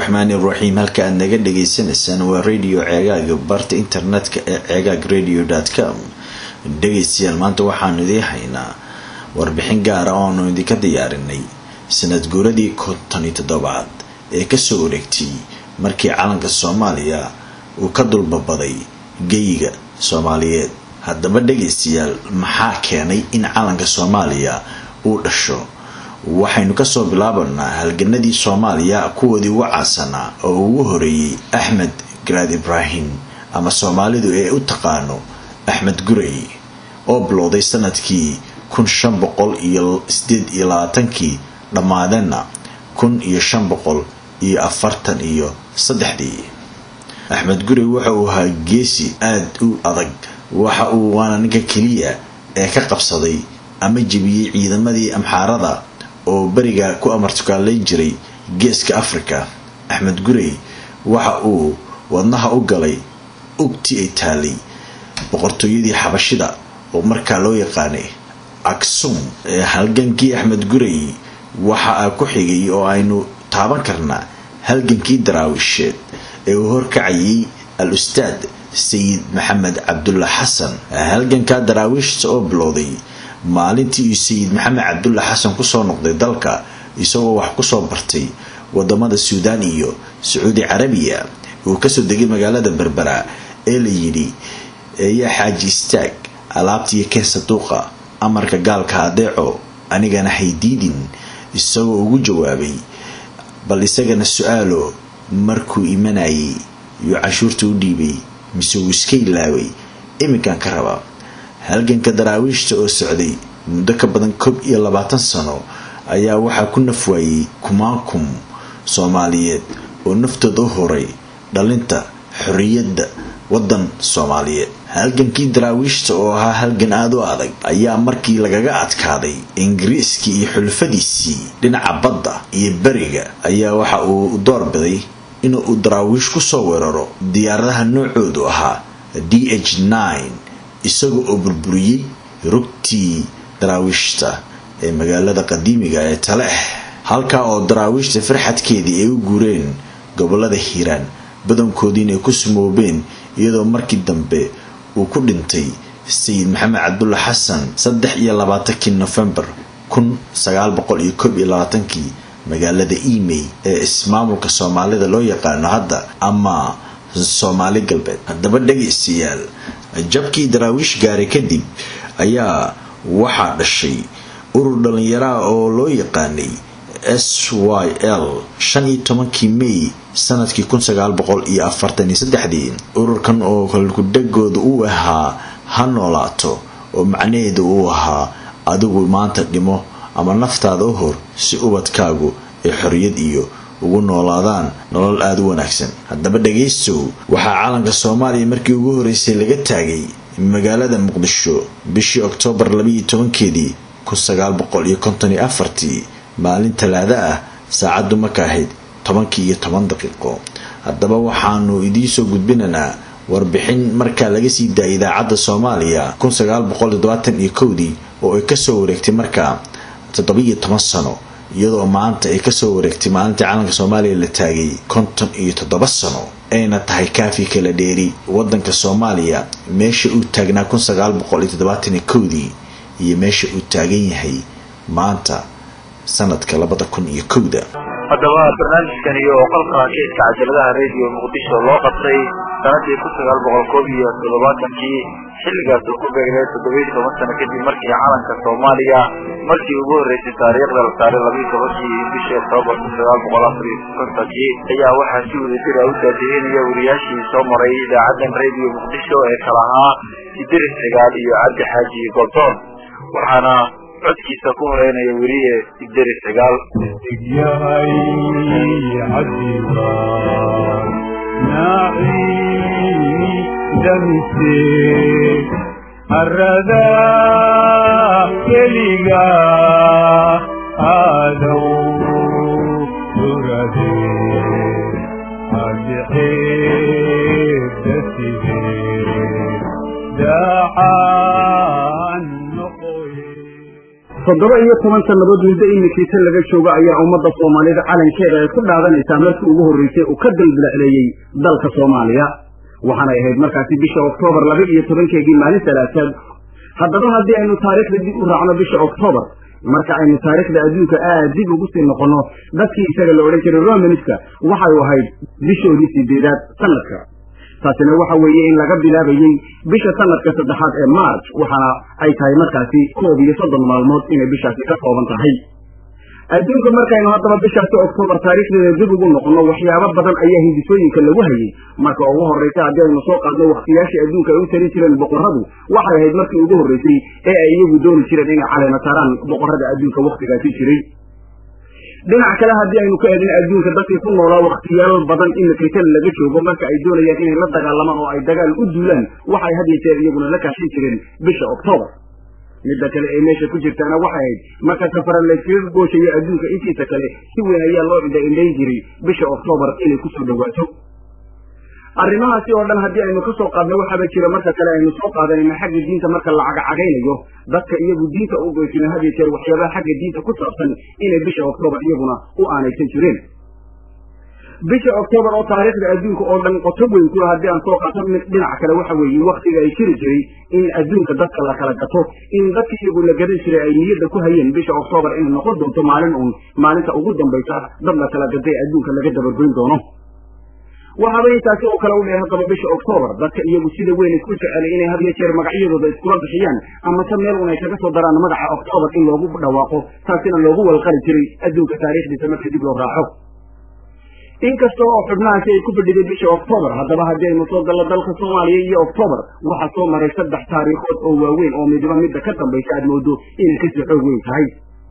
raxmaani raxiim halka aad naga dhagaysanaysaan waa radio ceegaaga barta internetka ee ceegaag radio com dhegaystayaal maanta waxaanu idiin haynaa warbixin gaara ooanu idinka diyaarinay sanad guuradii konton iyo toddobaad ee kasoo wareegtay markii calanka soomaaliya uu ka dulbabaday geyiga soomaaliyeed haddaba dhegaystayaal maxaa keenay in calanka soomaaliya uu dhasho waxaynu kasoo bilaabanaa halganadii soomaaliya kuwoodii ugu caansanaa oo ugu horeeyey axmed garaad ibraahim ama soomaalidu ee u taqaano axmed gurey oo bilowday sanadkii kun shan boqol iyo sideed iyo labaatankii dhammaadeenna kun iyo shan boqol iyo afartan iyo saddexdii axmed gurey waxa uu ahaa geesi aada u adag waxa uu waana ninka keliya ee ka qabsaday ama jebiyey ciidamadii amxaarada oo beriga ku amartukaalayn jiray geeska africa axmed gurey waxa uu wadnaha u galay ugti ay taalay boqortooyadii xabashida oo markaa loo yaqaanay aksum ee halgankii axmed gurey waxa a ku xigay oo aynu taaban karnaa halgankii daraawisheed ee uu horkacayay al ustaad sayid maxamed cabdulla xasan halgankaa daraawiishta oo bilowday maalintii uu sayid maxamed cabdulla xasan kusoo noqday dalka isagoo wax kusoo bartay wadamada suudaan iyo sacuudi carabiya uu kasoo degay magaalada berbera ee la yidhi eeyaa xaaji istaag alaabtiiyo keen saduuqa amarka gaalka adeeco anigana haydiidin isagoo ugu jawaabay bal isagana su-aalo markuu imanayay yuu cashuurta u dhiibay mise wuu iska ilaaway iminkan ka raba halganka daraawiishta oo socday muddo ka badan koob iyo labaatan sano ayaa waxaa ku nafwaayey kumaankum soomaaliyeed oo naftooda u horay dhalinta xorriyadda waddan soomaaliyeed halgankii daraawiishta oo ahaa halgan aada u adag ayaa markii lagaga adkaaday ingiriiskii iyo xulfadiisii dhinaca badda iyo beriga ayaa waxa uu doorbiday inuu daraawiish kusoo weeraro diyaaradaha noocoodu ahaa d h nine isaga oo burburiyey rugtii daraawiishta ee magaalada qadiimiga ee taleex halkaa oo daraawiishta farxadkeedii ay u guureen gobolada hiiraan badankoodiina ay ku sumoobeen iyadoo markii dambe uu ku dhintay sayid maxamed cabdulla xasan saddex iyo labaatankii nofembar kun sagaal boqol iyo koob iyo labaatankii magaalada emey ee ismaamulka soomaalida loo yaqaano hadda ama soomaali galbeed haddaba dhegaystayaal jabkii daraawiish gaaray kadib ayaa waxaa dhashay urur dhallinyaraha oo loo yaqaanay s y l shan iyo tobankii may sanadkii kun sagaal boqol iyo afartan iyo saddexdii ururkan oo kalkudhegooda uu ahaa ha noolaato oo macnaheedu uu ahaa adigu maanta dhimo ama naftaada u hor si ubadkaagu ay xorriyad iyo ugu noolaadaan nolol aada u wanaagsan haddaba dhagaystow waxaa calanka soomaaliya markii ugu horeysay laga taagay magaalada muqdisho bishii oktoobar labaiyo tobankeedii kun sagaal boqol iyo konton iyo afartii maalin talaada ah saacaddu marka ahayd tobankii iyo toban daqiiqo haddaba waxaanu idiinsoo gudbinaynaa warbixin markaa laga sii daayay idaacadda soomaaliya kun sagaal boqol toddobaatan iyo kowdii oo ay kasoo wareegtay markaa toddobiiyo toban sano iyadoo maanta ay kasoo wareegtay maalintii calanka soomaaliya la taagay konton iyo toddoba sano ayna tahay kaafi kala dheeri wadanka soomaaliya meesha uu taagnaa kun sagaal boqol iyo toddobaatan iyo kowdii iyo meesha uu taagan yahay maanta sanadka labada kun iyo kowda haddaba barnaamijkani oo qolka keedka cajaladaha radio muqdisho loo qabtay sanadii kun sagaal boqol koob iyo toddobaatankii xilligaas oo ku beegnay toddobiyi toban sano kadib markii calanka soomaaliya markii ugu horreysay taariikhda la saaray labiyi tobankii bishii oktoobar kun sagaal boqol afar iyo kontonkii ayaa waxaa si wadajira u daadihinaya wariyaashii soo maray idaacadan radio muqdisho ee kala ahaa sidiris cigaal iyo cabdi xaaji goldoon waxaana codkiisa ku horeynaya weriye ideri cigaal yahay cabdiwaan naaciini damise harada keliga aadow durade adixeedaside daacaan noqoye toddoba iyo toban sannadood muddo imikiisa laga joogo ayaa ummadda soomaalida calankeeda ay ku dhaadanaysaa markii ugu horreysay uu ka dalbilacleeyey dalka soomaaliya waxaanay ahayd markaasi bisha oktoobar laba iyo tobankeegii maalin salaasaad haddaba haddii aynu taariikhda dib u raacno bisha oktoobar marka aynu taariikhda adduunka aad dib ugu sii noqonno dadkii isaga la odhan jiray romanska waxay ahayd bishoodii sideedaad sanadka taasina waxa weeye in laga bilaabayey bisha sanadka saddexaad ee march waxaana ay tahay markaasi koob iyo soddon maalmood inay bishaasi ka kooban tahay adduunka markaynu haddaba bishaasi oktoobar taariikhdeeda dib ugu noqonno waxyaabo badan ayaa hindisooyinka lagu hayay marka ugu horraysa haddii aynu soo qaadno wakhtiyaashii adduunka ay u tarin jireen boqorradu waxay ahayd markii ugu horraysay ee ay iyagu dooni jireen inay caleema saaraan boqorrada adduunka wakhtigaasi jiray dhinac kale haddii aynu ka eegin adduunka dadkii ku noolaa wakhtiyaal badan imikaytan laga joogo marka ay doonayaan inay la dagaalamaan oo ay dagaal u duulaan waxay had iyo jeer iyaguna la kaashin jireen bisha oktoobar midda kale ee meesha ku jirtaana waxay ahayd marka safara layskaga gooshayo adduunka intiisa kale si weyn ayaa loo indha indhayn jiray bisha oktoobar inay kusoo dhawaato arrimahaasi oo dhan haddii aynu ka soo qaadno waxaaba jira marka kale aynu soo qaadanayna xagga diinta marka la cagacagaynayo dadka iyagu diinta u goysina had iyo jeer waxyaabaha xagga diinta ku saabsan inay bisha oktoobar iyaguna u aanaysan jireen bisha oktoobar oo taariikhda adduunka oo dhan qoto weyn kula haddii aan soo qaato mid dhinac kale waxa weeye waktiga ay jiri jiray in adduunka dadka la kala gato in dadka iyagu la gadan jiray ay niyadda ku hayeen bisha oktoobar inay noqon doonto maalin uun maalinta ugu dambaysa dad la kala gaday adduunka laga dabargoyn doono waxaaba intaasi oo kale u dheer haddaba bisha oktoobar dadka iyagu sida weyn isku jecelay inay had iyo jeer magacyadooda iskula bixiyaan ama se meel un ay kaga soo daraan magaca oktoobar in loogu dhawaaqo taasina loogu walqali jiray adduunka taariikhdiisa marka dib loo raaco inkasta oo xubnahaasi ay ku fadhiday bisha oktoobar haddaba haddii aynu soo gallo dalka soomaaliya iyo oktoobar waxaa soo maray saddex taariikhood oo waaweyn oo midiba midda ka dambaysa aad moodo inay kasii xoog weyn tahay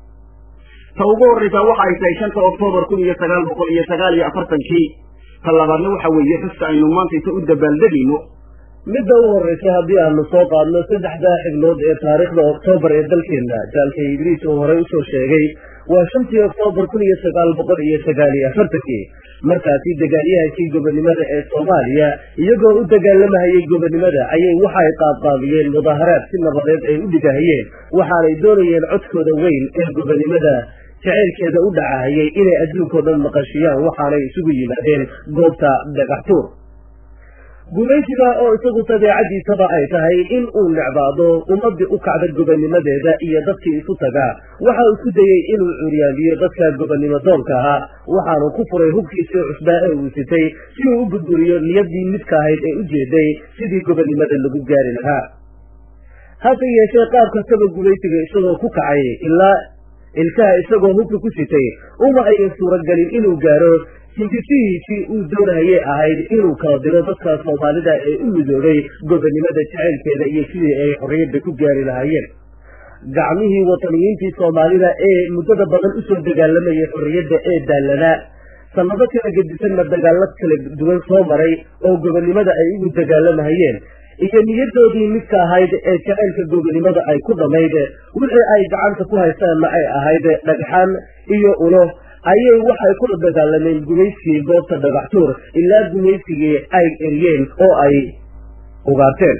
ta ugu horraysaa waxa ay tahay shanta oktoobar kun iyo sagaal boqol iyo sagaal iyo afartankii ta labaadna waxa weeye xuska aynu maantaysa u dabaaldegayno midda u horraysa haddii aanu soo qaadno saddexdaa xignood ee taariikhda oktoobar ee dalkeenna jaalka idriis uu horey usoo sheegay waa shantii oktoobar kun iyo sagaal boqol iyo sagaal iyo afartankii markaasi dagaalyahankii gobonimada ee soomaaliya iyagoo u dagaalamahayay gobonimada ayay waxay qaadqaadiyeen mudaaharaad si nabadeed ay u dhigahayeen waxaanay doonayeen codkooda weyn ee gobonimada jacaylkeeda u dhacahayay inay adduunkao dhan maqashiyaan waxaanay isugu yimaadeen goobta dhagaxtuur gumaysiga oo isagu dabeecadiisaba ay tahay in uu necbaado ummadii u kacda gobonimadeeda iyo dadkii isu tagaa waxa uu ku dayey inuu curyaamiyo dadka gobonimo doonka ahaa waxaanu ku furay hubkiisii cusbaa ee uu sitay si uu u burburiyo niyadii midka ahayd ee u jeeday sidii gobonimada lagu gaari lahaa hase yeeshee qaab kastaba gumaysiga isagoo ku kacay ilaa ilkaha isagoo hubka ku sitay uma ayan suuragelin inuu gaaro hindisihiisii uu doonahayay ahayd inuu kala diro dadka soomaalida ee u midoobay gobonimada jacaylkeeda iyo sidii ay xorriyadda ku gaari lahaayeen gacmihii wataniyiintii soomaalida ee muddada badan usoo dagaalamayay xorriyadda ee daallanaa sannado kala gedisanna dagaallo kala duwan soo maray oo gobonimada ay ugu dagaalamahayeen iyo niyadoodii midka ahayd ee jacaylka gobonimada ay ku dhammayd wixii ay gacanta ku haystaanna ay ahayd dhagxaan iyo ulo ayay waxay kula dagaalameen gumaysigii goobta dhagaxtuur ilaa gumaysigii ay eriyeen oo ay ugaarteen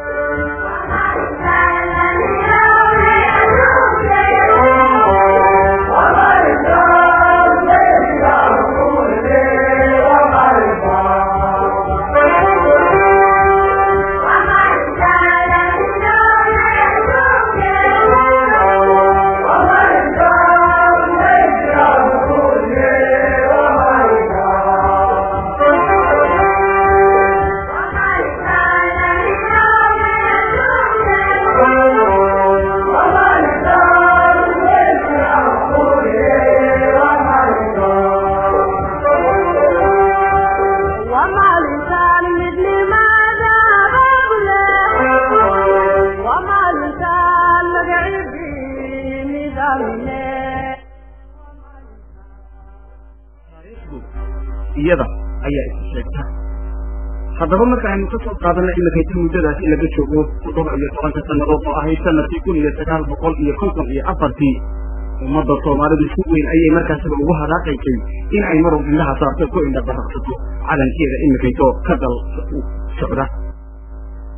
iyada ayaa isu sheegta haddaba marka aynu ka soo qaadanay imikayta muddadaasi laga joogo toddoba iyo tobanka sannadood oo ahayd sanadkii kun iyo sagaal boqol iyo konton iyo afartii ummadda soomaalidu si weyn ayay markaasiba ugu hadaaqaysay in ay marun indhaha saarto ku indha baraqsato calankeeda imikayto ka dal socda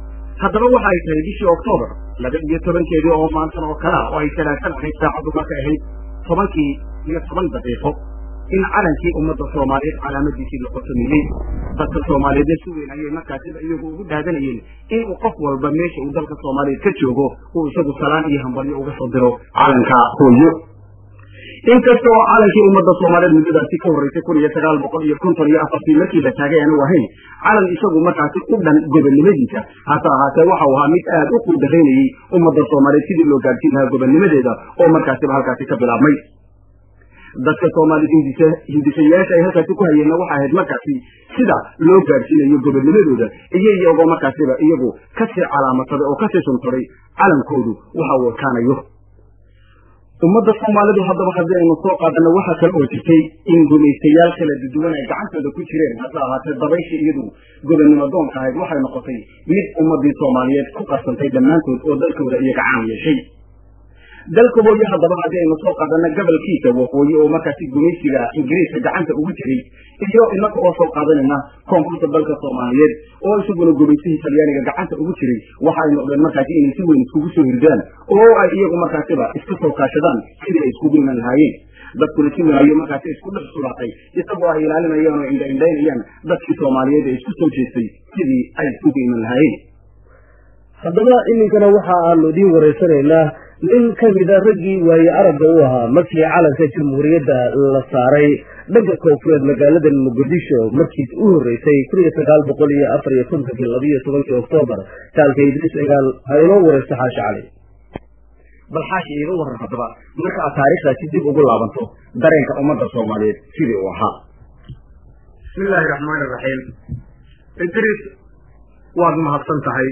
haddaba waxa ay tahay bishii oktoobar laba iyo tobankeedii oo maantan oo kale ah oo ay salaasan ahayd saacaddu marka ahayd tobankii iyo toban daqiiqo in calankii ummadda soomaaliyeed calaamadiisii la qotomiyey dadka soomaaliyeed si weyn ayay markaasiba iyagu ugu dhaadanayeen inuu qof walba meesha uu dalka soomaaliyeed ka joogo uu isagu salaan iyo hambalyo uga soo diro calanka hooyo inkasta oo calankii ummadda soomaaliyeed muddadaasi ka horreysay kun iyo sagaal boqol iyo konton iyo afartii markii la taagay aanu ahayn calan isagu markaasi u dhan gobonnimadiisa hase ahaatee waxa uu ahaa mid aad u quudaraynayey ummadda soomaaliyeed sidii loo gaadhsiin lahaa gobonnimadeeda oo markaasiba halkaasi ka bilaabmay dadka soomaaliyed hindisa hindisayaasha ay halkaasi ku hayeenna waxay ahayd markaasi sida loo gaadhsiinayo gobonnimadooda iyo iyagoo markaasiba iyagu kasii calaamataday oo kasii suntaday calankoodu waxa uu ekaanayo ummadda soomaalidu haddaba haddii aynu soo qaadano waxaa kale oo jirtay in gumaystayaal kala duduwan ay gacantooda ku jireen hase ahaatee dabayshii iyadu gobonnimo doonka ahayd waxay noqotay mid ummadii soomaaliyeed ku qarsantay dhammaantood oo dalkooda iyaga caan yeeshay dalka hooyo haddaba haddii aynu soo qaadano gobolkiisa waqooyi oo markaasi gumaysiga ingiriiska gacanta ugu jiray iyo inaga oo soo qaadanayna koonfurta dalka soomaaliyeed oo isaguna gumaysihii talyaaniga gacanta ugu jiray waxa ay noqdeen markaasi inay si weyn iskugu soo hirdaan oo ay iyagu markaasiba iska soo kaashadaan sidii ay iskugu iman lahaayeen dadkuna si wanayo markaasi isku dhex sulaatay isagoo ay ilaalinayaan oo indhaindhaynayaan dadkii soomaaliyeed ee isku soo jeestay sidii ay iskugu iman lahaayeen haddaba iminkana waxa aanu idiin wareysanaynaa nin ka mida raggii waaye aragga u ahaa markii calanka jamhuuriyadda la saaray dhanka koonfureed magaalada muqdisho markiis u horreysay kun iyo sagaal boqol iyo afar iyo kontonkii labiiyo tobankii oktoobar saalka idriis cigaal ha inoo wareysto xaashi cali bal xaashi iiga waran haddaba marka aad taariikhdaasi dib ugu laabanto dareenka ummadda soomaaliyeed sidii uu ahaa bismi illaahi raxmaani raxiim idriis waad mahadsan tahay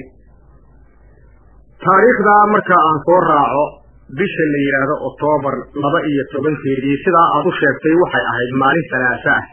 taariikhdaa marka aan soo raaco bisha la yidhaahdo oktoobar laba iyo tobankeedii sidaa aad u sheegtay waxay ahayd maalin salaasa ah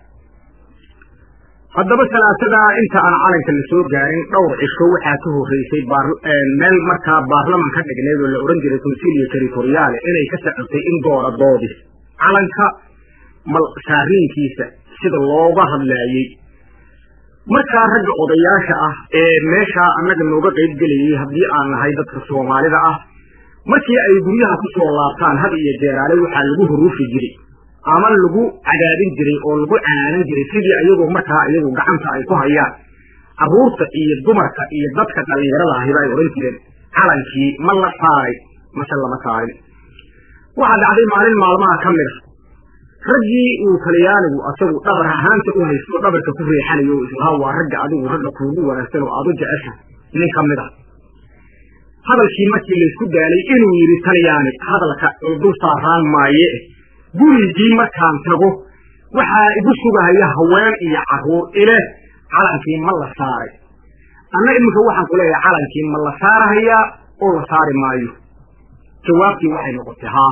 haddaba salaasadaa inta aan calanka la soo gaarin dhowr cisho waxaa ka horreysay meel markaa baarlaman ka dhigneed oo la odhan jiray consilio territoriale inay ka socotay in doora doodi calanka mal saariinkiisa sida looga hadlaayey markaa ragga odayaasha ah ee meeshaa annaga nooga qayb gelayay haddii aan nahay dadka soomaalida ah markii ay guryaha ku soo laabtaan had iyo jeeraale waxaa lagu huruufi jiray ama lagu cadaadin jiray oo lagu canaanan jiray sidii ayagoo markaa iyagu gacanta ay ku hayaan carruurta iyo dumarka iyo dadka dhallinyarada ahiba ay odhan jireen calankii ma la saaray mase lama saarin waxaa dhacday maalin maalmaha ka mida raggii uu talyaanigu asagu dhabar ahaanta u haysto dhabarka ku reexanayo o islahaa waa ragga adigu ragga kuugu wanaagsan oo aad u jecesha nin ka mid a hadalkii markii laysku daalay inuu yidhi talyaani hadalka dul saaraan maaye gurigii markaan tago waxaa igu sugahaya haween iyo carruur ile calankii ma la saaray anna iminka waxaan ku leeyahay calankii ma la saarahayaa oo la saari maayo jawaabtii waxay noqotay haa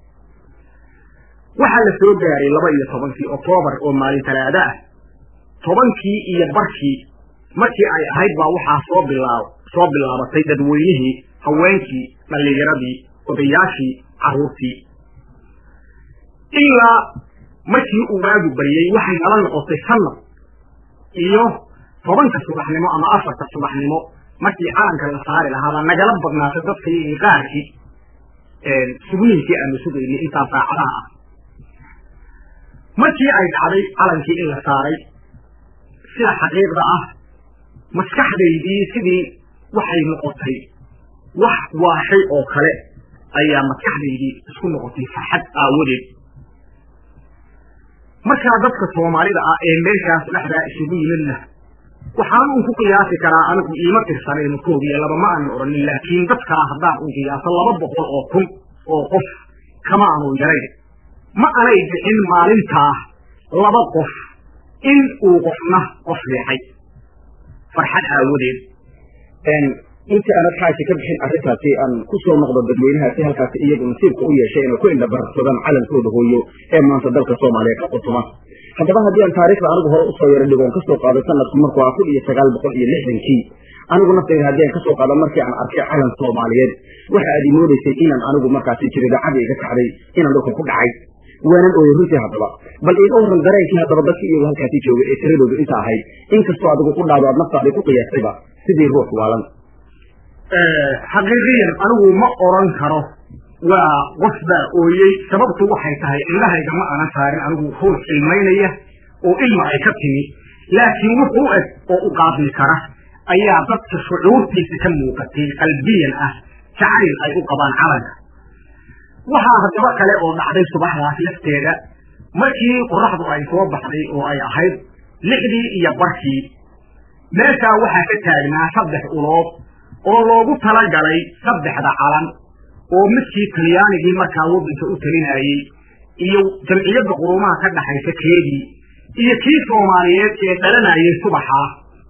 waxaa la soo gaaray laba iyo tobankii oktoobar oo maalin talaada ah tobankii iyo barkii markii ay ahayd baa waxaa soo bilaab soo bilaabatay dadweynihii haweenkii dhallinyaradii odayaashii carruurtii ilaa markii uu waagu baryey waxay nala noqotay sanad iyo tobanka subaxnimo ama afarta subaxnimo markii calanka la saari lahaabaa nagala badnaatay dadka iyo qaarkii sugniinkii aanu sugaynay intaa saacadaha ah markii ay dhacday calankii in la saaray sida xaqiiqda ah maskaxdaydii sidii waxay noqotay wax waashay oo kale ayaa maskaxdaydii isku noqotay farxad aawadeed markaa dadka soomaalida ah ee meeshaas dhexdaa isugu yimidna waxaan un ku qiyaasi karaa anigu iima tirsanayno koob iyo laba ma aanan odhanin laakiin dadkaa haddaan un qiyaaso laba boqol oo kun oo qof kama aanu yarayn ma anay bixin maalintaa laba qof in uu qofna qof riixay farxad aawadeed intii aanad xaashi ka bixin arrintaasi aan ku soo noqdo dadweynahaasi halkaasi iyagu nasiibka u yeeshay inay ku indhabarsadaan calankooda hooyo ee maanta dalka soomaaliya ka qutuma haddaba haddii aan taariikhda anigu hore usoo yaro dhigoon kasoo qaado sanadku markuu ah kun iyo sagaal boqol iyo lixdankii anigu naftayda haddii aan kasoo qaado markii aan arkay calan soomaaliyeed waxa aad imoodaysay inaan anigu markaasi jiridacadii iga kacday inaan dhulka ku dhacay waanan ooyey runtii haddaba bal iiga warran dareenkii haddaba dadkii iyagu halkaasi jooga ee tiradoodu inta ahayd inkastoo adigu ku dhaado aad naftaadii ku qiyaastayba sidii ruux waalan xaqiiqiyan anigu ma oran karo waa qof baa ooyey sababtu waxay tahay indhahayga ma aanan saarin anigu ruux ilmaynaya oo ilma ay ka timi laakiin wuxu u eg oo u qaabil kara ayaa dadka shucuurtiisa ka muuqatay qalbiyan ah jacayl ay u qabaan calanka waxaa haddaba kale oo dhacday subaxdaas lafteeda markii qoraxdu ay soo baxday oo ay ahayd lixdii iyo barkii meeshaa waxaa ka taagnaa saddex ulood oo loogu talagalay saddexda calan oo midkii talyaanigii markaa waddanka u talinayey iyo jamciyadda qurumaha ka dhaxaysa keedii iyo kii soomaaliyeed ee dhalanayay subaxaa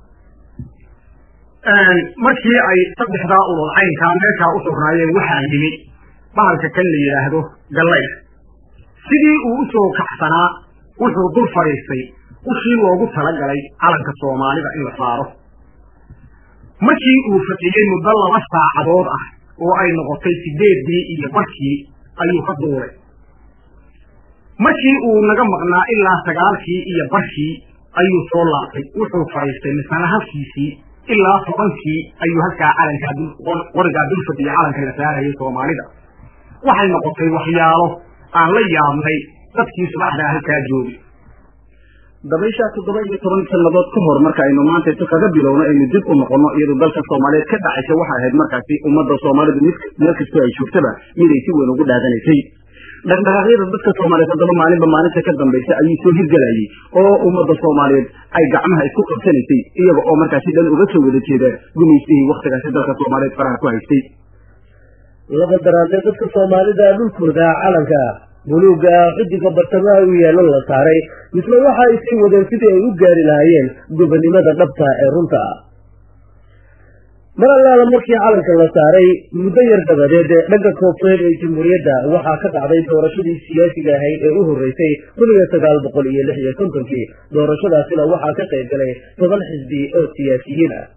markii ay saddexdaa ulood caynkaa meeshaa u sugnaayeen waxaa yimi bahalka kan la yidhaahdo gallayr sidii uu u soo kacsanaa wuxuu dul fadhiistay ushii loogu talagalay calanka soomaalida in la saaro markii uu fadhiyey muddo laba saacadood ah oo ay noqotay sideeddii iyo barkii ayuu ka duulay markii uu naga maqnaa ilaa sagaalkii iyo barkii ayuu soo laabtay wuxuu fadhiistay misana halkiisii ilaa tobankii ayuu halkaa calankaa qorigaa dul fadhiyey calanka la saarayay soomaalida waxay noqotay waxyaalo aan la yaabnay dadkii subaxdaa halkaa joogay dabayshaa toddoba iyo toban sannadood ka hor marka aynu maanta isu kaga bilowno aynu dib u noqono iyadoo dalka soomaaliyeed ka dhacaysa waxay ahayd markaasi ummadda soomaalidu mid meel kastoo ay joogtaba miday si weyn ugu dhaadanaysay dhaqdhaqaaqyada dadka soomaaliyeed haddaba maalinba maalinta ka dambaysa ayuu soo hirgelayay oo ummadda soomaaliyeed ay gacmaha isku qabsanaysay iyaga oo markaasi dhan uga soo wada jeeda gumaystihii waktigaasi dalka soomaaliyeed faraha ku haystay laba daraadee dadka soomaalida dhulkooda calanka buluugga xidiga bartamaha u yaallo la saaray misle waxa ay sii wadeen sidii ay u gaari lahaayeen gobonnimada dhabta ee runta ah mar allaala markii calanka la saaray muddo yar dabadeed dhanka koonfureed ee jamhuuriyadda waxaa ka dhacday doorashadii siyaasiga ahayd ee u horreysay kun iyo sagaal boqol iyo lix iyo kontonkii doorashadaasina waxaa ka qayb galay toban xisbi oo siyaasiyiin ah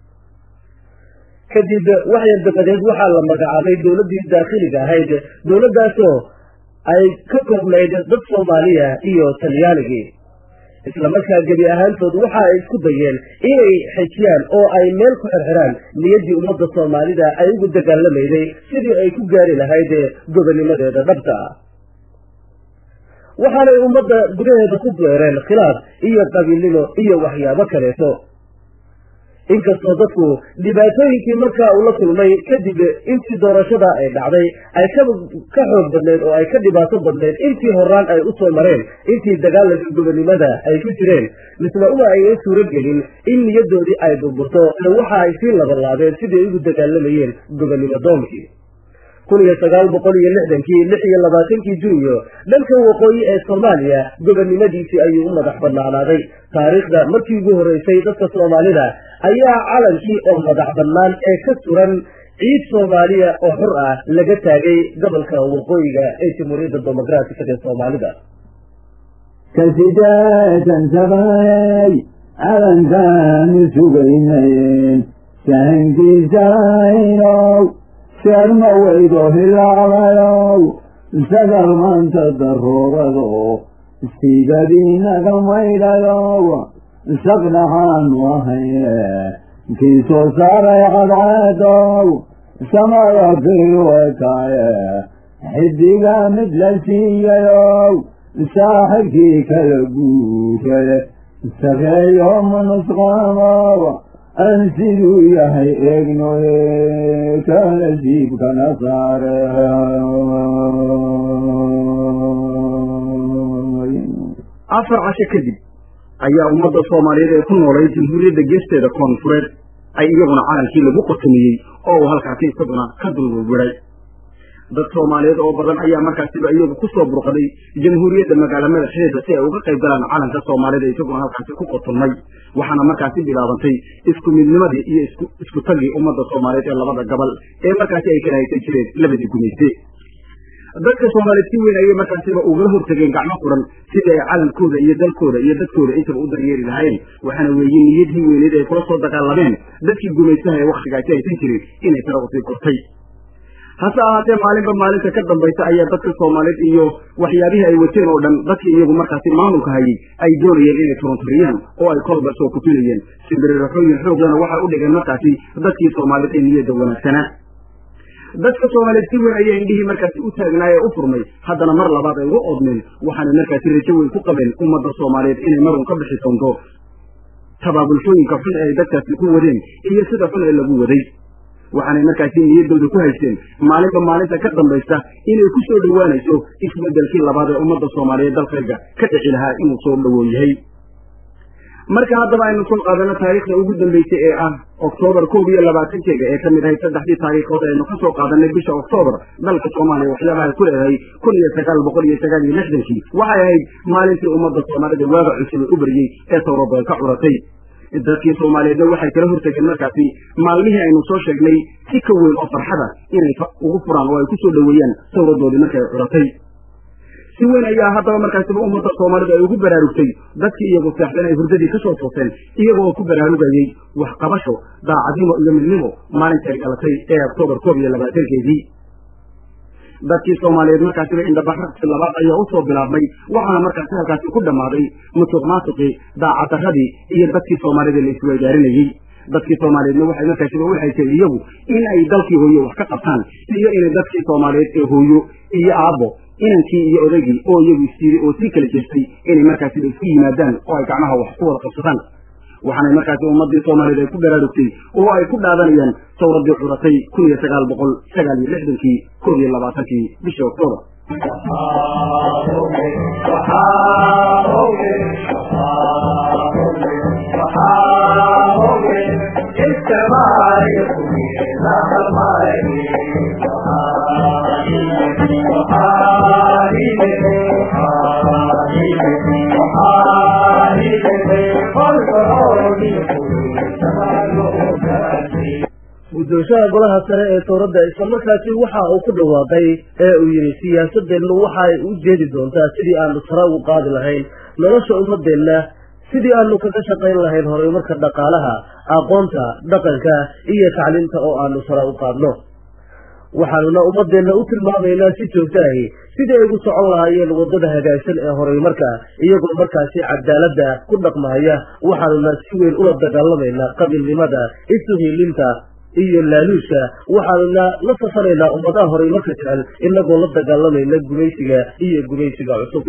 kadib waxyar dabadeed waxaa la magacaabay dowladdii daakhiliga ahayd dowladdaasoo ay ka koobnayd dad soomaaliya iyo talyaanigii islamarkaa gebi ahaantood waxa ay isku dayeen inay xejiyaan oo ay meel ku xirxiraan niyaddii ummadda soomaalida ay ugu dagaalamayday sidii ay ku gaari lahayd gobonnimadeeda dhabta ah waxaanay ummadda gudaheeda ku beereen khilaaf iyo qabiilnimo iyo waxyaabo kaleeto inkastoo dadku dhibaatooyinkii markaa uu la kulmay kadib intii doorashada ay dhacday ay ka ka xoog badnayd oo ay ka dhibaato badnayd intii horaan ay u soo mareen intii dagaalanka gobonnimada ay ku jireen misle uma aynan suuro gelin in niyadoodii ay burburto waxa ay sii labalaabeen siday ugu dagaalamayeen gobonnimo doonkii kun iyo sagaal boqol iyo lixdankii lix iyo labaatankii juunyo dhanka waqooyi ee soomaaliya gobonnimadiisii ayuu u madax banaanaaday taariikhda markii ugu horreysay dadka soomaalida ayaa calankii oo madax bannaan ee ka suran ciid soomaaliya oo xur ah laga taagay gobolka waqooyiga ee jamhuuriyadda demoqraatiga ee soomaalida kasideetan sabanay calankaanu sugaynayn sahankiisaynow seerma weydo hilaabayow sagal maanta daruurado siigadiinaga maydhayow saqdhaxaanu ahayne kii soo saaray cadceedow samada firwataaye xidiga mid la siiyayow saaxibkii kala guurade sareeyo manusqaamow aan siduu yahay eegnoye kala siibkana saare afar casho kadib ayaa ummadda soomaaliyeed ee ku noolay jamhuuriyadda geesteeda koonfureed ay iyaguna calankii lagu qotomiyey oo uu halkaasi isaguna ka dulwurwiray dad soomaaliyeed oo badan ayaa markaasiba iyagu kusoo burqaday jamhuuriyadda magaala madaxeeda si ay uga qayb galaan calanka soomaalida isaguna halkaasi ku qotomay waxaana markaasi bilaabantay isku midnimadii iyo isku isku tagii ummadda soomaaliyeed ee labada gobol ee markaasi ay kala haysan jireen labadii gumayste dadka soomaaliyeed si weyn ayay markaasiba ugala hortageen gacmo quran sidii ay calankooda iyo dalkooda iyo dadkooda intaba u daryeeri lahayn waxaana weeye niyadii weyneed ay kula soo dagaalameen dadkii gumaystaha ee waktigaasi haysan jiray inay tara usii kortay hase ahaatee maalinba maalinta ka dambaysa ayaa dadka soomaaliyeed iyo waxyaabihii ay wateen oo dhan dadkii iyagu markaasi maamulka hayay ay doonayeen inay turunturiyaan oo ay kolba soo kufinayeen simbiriraxooyin xooglana waxay u dhigeen markaasi dadkii soomaaliyeed ee niyadda wanaagsanaa dadka soomaaliyeed si weyn ayay indhihii markaasi u taagnaay ee u furmay haddana mar labaad ay uga oodmeen waxaanay markaasi rajo weyn ku qabeen ummadda soomaaliyeed inay marun ka bixi doonto tabaabulshooyinka xun ee ay dadkaasi ku wadeen iyo sida xun ee lagu waday waxaanay markaasi niyaddooda ku haysteen maalinba maalinta ka dambaysa inay ku soo dhowaanayso isbeddelkii labaad ee ummadda soomaaliyeed dalkayga ka dhici lahaa inuu soo dhowow yahay marka haddaba aynu soo qaadano taariikhda ugu dambeysay ee ah oktoobar koob iyo labaatankeega ee kamid ahayd saddexdii taariikhood aynu ka soo qaadanay bisha oktoobar dalka soomaaliya waxyaabaha ku leedahay kun iyo sagaal boqol iyo sagaal iyo lixdankii waxay ahayd maalintii ummadda soomaalida waaga cusub ee u baryey ee towradoon ka curatay dadkii soomaaliyeedna waxay kala hortageen markaasi maalmihii aynu soo sheegnay si ka weyn oo farxada inay ugu furaan oo ay ku soo dhoweeyaan towradoodii markay curatay si weyn ayaa haddaba markaasiba ummadda soomaalida ay ugu baraarugtay dadkii iyagu seexdan ay hurdadii ka soo tooseen iyaga oo ku baraarugayey waxqabasho daacadnimo iyo midnimo maalintay dhalatay ee oktoobar koob iyo labaatankeedii dadkii soomaaliyeed markaasiba indhabaxragsi labaad ayaa u soo bilaabmay waxaana markaasi halkaasi ku dhammaaday musuq maasuqii daacaddarradii iyo dadkii soomaalida la isweydaarinayey dadkii soomaaliyeedna waxay markaasiba u haysay iyagu in ay dalkii hooyo wax ka qabtaan iyo inay dadkii soomaaliyeed ee hooyo iyo aabbo inankii iyo odaygii oo iyagu isyiri oo sii kala jirtay inay markaasiba isku yimaadaan oo ay gacmaha wax ku wada qabsadaan waxaanay markaasi ummaddii soomaaliyeed ay ku baraarugtay oo ay ku dhaadanayaan sawraddii curatay kun iyo sagaal boqol sagaal iyo lixdankii koob iyo labaatankii bishii oktoobar guddoonshaha golaha sare ee towradda islamarkaasi waxa uu ku dhawaaqay ee uu yidhi siyaasadeennu waxa ay u jeedi doontaa sidii aanu sare ugu qaadi lahayn nolosha ummadeenna sidii aanu kaga shaqayn lahayn horumarka dhaqaalaha aqoonta dhaqanka iyo tacliinta oo aanu sare u qaadno waxaanuna ummadeenna u tilmaamaynaa si joogto ahi sidii ay ugu socon lahaayeen waddada hagaagsan ee horumarka iyagoo markaasi cadaaladda ku dhaqmahaya waxaanuna si weyn ula dagaalamaynaa qabiilnimada isuhiilinta iyo laaluusha waxaanuna la safanaynaa ummadaha horumarka jecel inagoo la dagaalamayna gumaysiga iyo gumaysiga cusub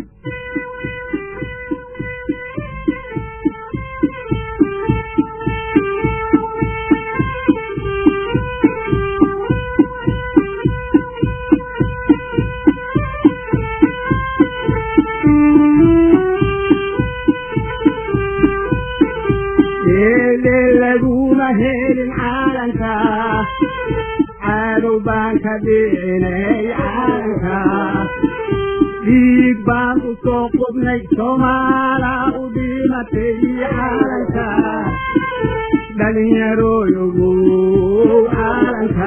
laguma helin caalanka cadow baan ka dhicinay caalanka dhiig baan u soo qubnay soomaala u dhimatay caalanka dhalinyarooyogow caalanka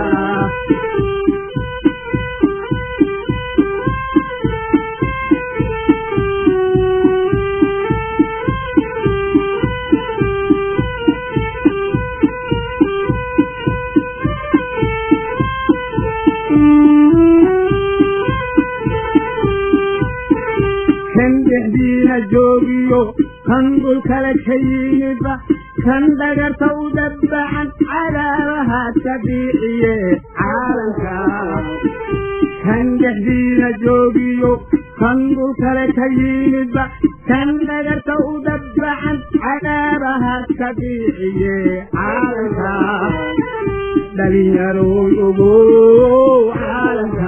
kan dhexdiina joogiyo kan dhulkale ka yimidba kan dhagarta u dabbacan cadaabaha tabiiciye caalanka kan dhexdiina joogiyo kan dhulkale ka yimidba kan dhagarta u dabbacan cadaabaha tabiiciye caalanka dhalinyarow ogow caalanka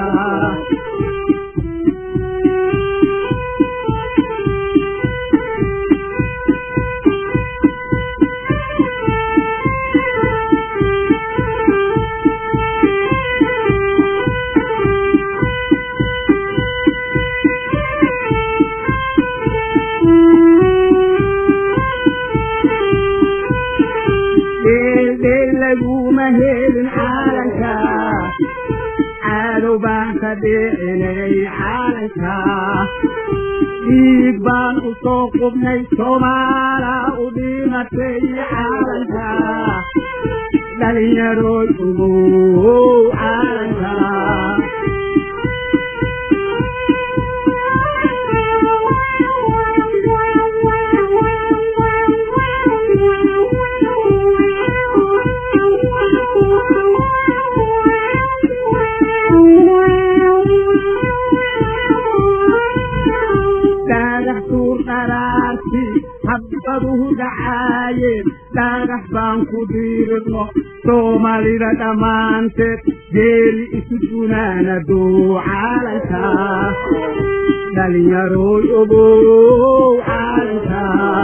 dheeldheel laguma helin caalanka cadow baan ka dhicinay caalanka dhiig baan u soo qubnay soomaala u dhimatay caalanka dhalinyarood ugow caalanka xabaduhu dhacaayeen dhagax baan ku dirirno soomaalida dhammaanteed geeri isu dunaanadow caalanka dhalinyaroy ogow caalanka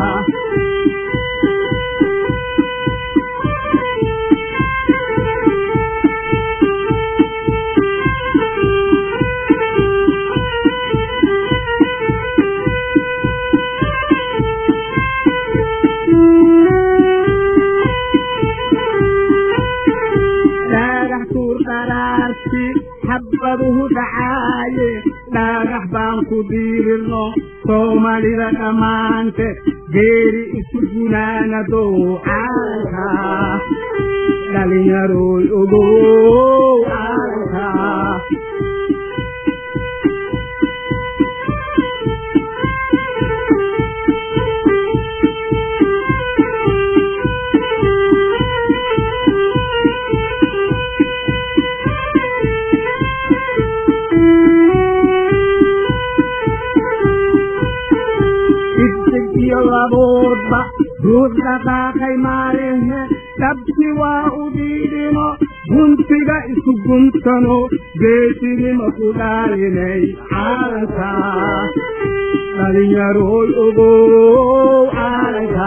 dhagax tuur dharaarti xabaduhu dhacaaye dhagax baan ku dirirno soomaalida dhammaanteed geeri isu gunaanadow caalanka dhalinyaroy ogow caalanka digdig iyo laboodba ruux dhaqaaqay maalehe dhabti waa u dhiidhino guntiga isu guntano geesinima ku dhaalinay caalanka dhalinyaroy ogow caalanka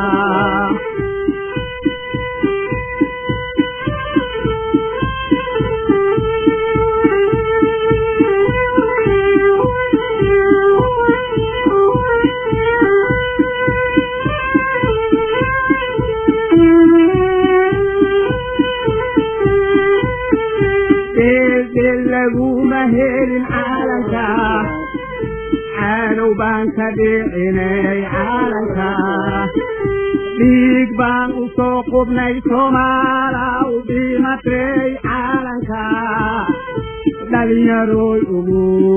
eedeel laguma helin caalanka caanow baan ka dhicinay caalanka dhiig baan u soo qubnay soomaala u dhimatay caalanka dhalinyaroy ugu